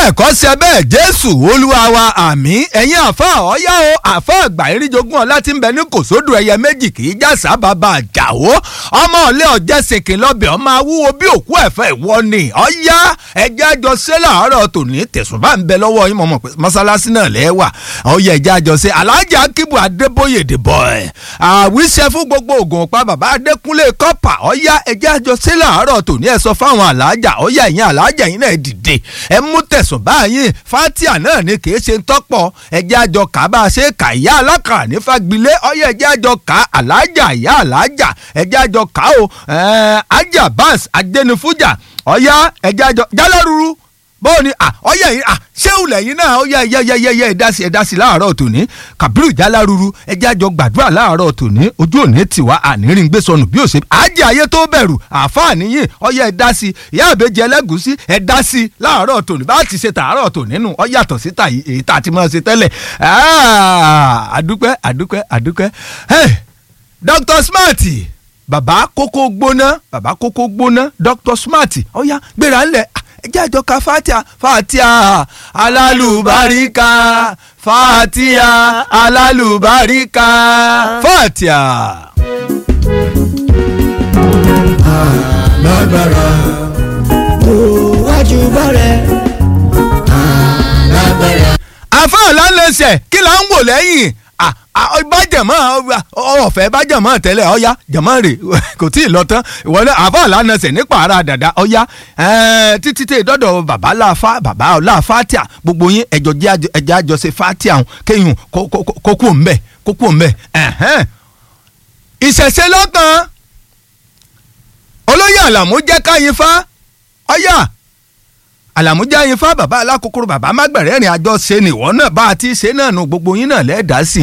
bẹ́ẹ̀ kọ́ ṣe bẹ́ẹ̀ jésù olúwa wa àmì ẹ̀yin àfa ọ̀yá o àfa àgbà eríjogún ọ̀la tí ń bẹ ní kòsódù ẹyẹ méjì kì í já sábàbà àjàwó ọmọ ọ̀lẹ́ ọ̀jẹ̀ sìnkì lọ́bẹ̀ ọmọ awúwo bí òkú ẹ̀fẹ́ ìwọ ni ọ̀yá ẹjẹ́ àjọ ṣe láàárọ̀ tòní tẹ̀sùn bá ń bẹ lọ́wọ́ yín mọ̀mọ́ pé mọ́sálásí náà lẹ́wà ọ̀yá ẹjẹ́ àjọ ṣe alájà akíbu adébóyè dìbọ̀ ẹ̀ àwíṣẹ́ fún gbogbo ògùn ọ̀pá bàbá adékúnlé kọ́pà ọ̀yá ẹjẹ́ àjọ ṣe láàárọ̀ tòní ẹ̀ sọ fáwọn alájà ọ̀yá ẹ̀yìn alájà yín náà dìde ẹ mú tẹ̀sùn báyìí fatia náà ni kì í ṣe ń tọ́pọ̀ ẹjẹ́ àjọ kà bá a ṣe kà ìyá alákàrà ní fagbilé ọyẹ ẹjẹ́ àjọ kà alájà ìyá alájà ẹjẹ́ àjọ kà ó ajá bans adẹnifújà ọyá ẹjẹ́ àjọ jálárúurú bóò ni ọyẹ yìí ṣéwù lẹ́yìn náà ọyẹ yẹyẹyẹyẹ ẹ̀dásí ẹ̀dásí láàárọ̀ tòní kàbírù jálárúurú ẹjẹ́ àjọ gbàdúrà láàárọ̀ tòní ojú òní tiwa ànírín gbé sọnù bí òṣèlú ajé ayé tó bẹ̀rù àfáàní yìí ọyẹ ẹ̀dásí ìyá àbẹ́jẹ ẹlẹ́gùsí ẹ̀dásí láàárọ̀ tòní bá ti ṣe tààrọ̀ tòní nù ọ yàtọ̀ sí tàyí èyí tá a ti máa ṣe tẹ́lẹ̀ àdúpẹ́ àdúpẹ́ àdúpẹ́ Dr. Smart bàbá kókó gbóná bàbá kókó gbóná Dr. Smart ọ̀ya gbéra ńlẹ̀ ẹjẹ́ àjọ ka fatia fatia alálùbáríkà fatia alálùbáríkà fatia. lágbára ó wájú bọ́rẹ̀ lágbára. àfáàlà lẹsẹ̀ kí là ń wò lẹ́yìn bájẹ̀mọ́ ọ̀fẹ́ bájẹ̀mọ́ tẹ́lẹ̀ ọ̀ya jẹ̀mọ́ rè kò tí ì lọ tán ìwọ náà àfáàlà nẹsẹ̀ nípa ara dàda ọ̀ya títí tẹ̀ dọ́dọ̀ bàbá láfa bàbá láfa tíà gbogbo yín ẹ̀jọ̀ ẹ̀jẹ̀ àjọṣe fatia hàn kéyìn kókó ńbẹ kókó ńbẹ ìṣẹ̀ṣe lọ́kàn olóyè àlàmú jẹ́ káyin fa ọ̀ya àlàmújá yín fá bàbá alákòókòrò bàbá mágbẹ̀rẹ̀ rìn àjọ ṣe nìwọ náà bá a ti ṣe náà nu gbogbo yín náà lẹ́ẹ̀dá sí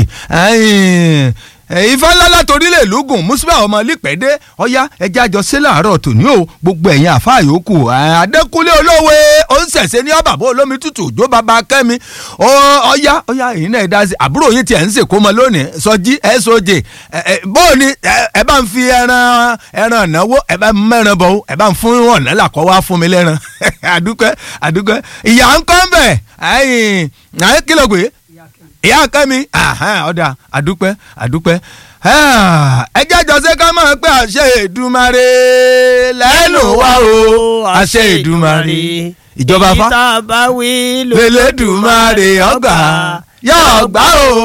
i ifá ńlá látòrí lè lùgùn mùsùlùmí ọmọ lípẹ́dé ọ̀yá ẹjẹ́ àjọ ṣe láàárọ̀ tòní o gbogbo ẹ̀yin àfa yòókù adékúnlé olówe ó ń ṣẹ̀ṣẹ̀ ní ọ̀bàbọ̀ olómi tútù òjò bàbá kẹ́mi ọ̀yá ọ̀yá èyí náà dá sí àbúrò yín tiẹ̀ ń sè kó mọ lónìí sọjí soj bóò ni ẹ bá ń fi ẹran ẹran ìnáwó ẹ bá ń mẹ́ran bọ̀ ẹ bá ń fún ọ̀nà làkọ́ wá fún mi lẹ́ran àdúpẹ́ àdúpẹ́ ìyá ń kọ́ ń bẹ̀ ẹ̀yìn kí ló gbé ìyá kẹ́mi ọ̀dà àdúpẹ́ àdúpẹ́ ẹjẹ́ jọ́sẹ́ ká máa pé àṣẹ Èdùmàrè lẹ́nu wa o àṣẹ Èdùmàrè ìjọba fa ìta bá wí lẹ́lẹ́dùmarè ọgbà yóò gbà o.